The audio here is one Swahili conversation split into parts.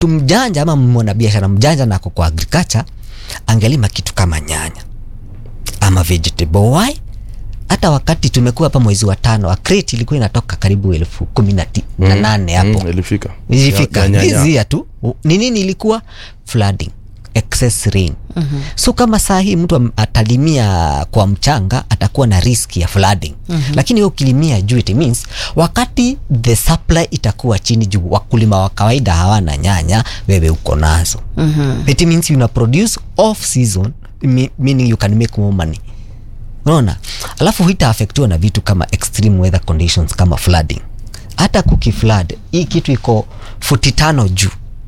mtu mjanja ama mwanabiashara mjanja nako kwa agriculture angelima kitu kama nyanya ama vegetable why hata wakati tumekuwa hapa mwezi wa tano a crate ilikuwa inatoka karibu elfu kumi na ti- na nane hapo Mm, ilifika ilifika Ya- ya nyanya. hizi ya tu ni nini ilikuwa flooding excess rain mm-hmm. so kama saa hii mtu am- atalimia kwa mchanga atakuwa na risk ya flooding mm-hmm. lakini wewe ukilimia juu it means wakati the supply itakuwa chini juu wakulima wa kawaida hawana nyanya wewe uko nazo mm-hmm. it means una produce off season me- meaning you can make more money unaona alafu hitaafektiwa na vitu kama extreme weather conditions kama flooding hata kukiflood hii kitu iko futi tano juu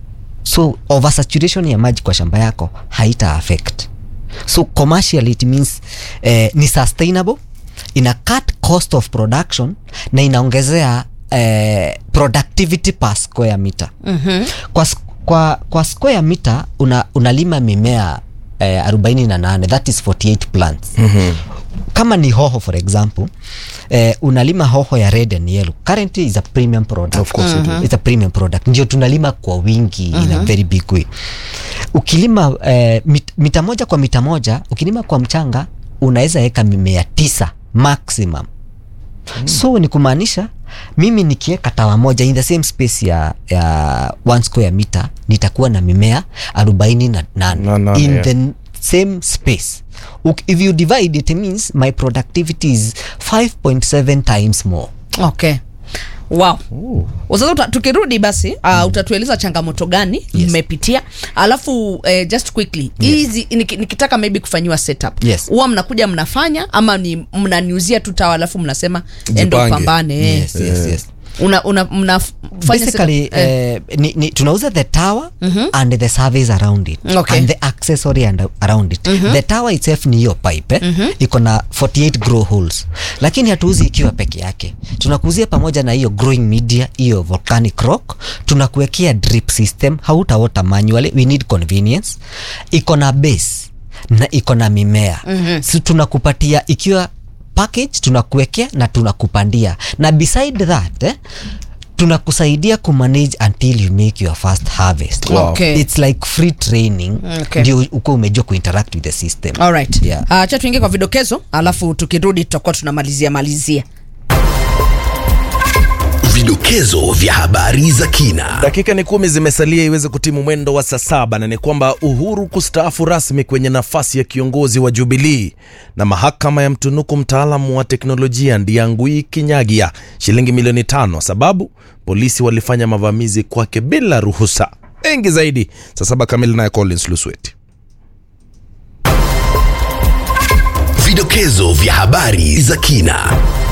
so oversaturation ya maji kwa shamba yako haita affect so commercially it means eh, ni sustainable ina cut cost of production na inaongezea eh, productivity per square meter mm-hmm. kwa, s- kwa, kwa square meter una, unalima mimea eh, 48 that is 48 plants mm-hmm kama ni hoho for example eh, unalima hoho ya red and yellow currently is a premium product Of course it is. it's a premium product ndio tunalima kwa wingi in a very big way ukilima eh, mit, mita moja kwa mita moja ukilima kwa mchanga unaweza weka mimea tisa maximum mm. so ni kumaanisha mimi nikiweka tawa moja in the same space ya, ya one square meter nitakuwa na mimea arobaini na Na nane nane, in yeah. the same space Uk- if you divide it means my productivity is 5.7 times more okay wow sasa uta- tukirudi basi uh, utatueleza changamoto gani Yes. mmepitia alafu eh, just quickly hizi niki- nikitaka maybe kufanyiwa setup Yes. huwa mnakuja mnafanya ama ni mnaniuzia tu tawa alafu mnasema endo Jipange. pambane eh. yes, yes, yes. una, una, mnafanya basically setup, eh. eh, ni, ni, tunauza the tower mm-hmm. and the surveys around it Okay. and the accessory and around it mm-hmm. the tower itself ni hiyo pipe eh? mm-hmm. iko na 48 grow holes lakini hatuuzi ikiwa peke yake tunakuzia pamoja na hiyo growing media hiyo volcanic rock tunakuwekea drip system hautawota manually we need convenience iko na base na iko na mimea mm-hmm. so tunakupatia ikiwa package tunakuwekea na tunakupandia na beside that eh, tunakusaidia kumanage until you make your first harvest Wow. Okay. it's like free training Okay. ndio uko umejua kuinteract with the system Alright. Yeah. Uh, cha tuingie kwa vidokezo alafu tukirudi tutakuwa tunamalizia malizia Vidokezo vya habari za kina. dakika ni kumi zimesalia iweze kutimu mwendo wa saa saba na ni kwamba uhuru kustaafu rasmi kwenye nafasi ya kiongozi wa jubilii na mahakama ya mtunuku mtaalamu wa teknolojia ndiangui kinyagia shilingi milioni tano sababu polisi walifanya mavamizi kwake bila ruhusa mengi zaidi saa saba kamili naye collins lusweti Vidokezo vya habari za kina.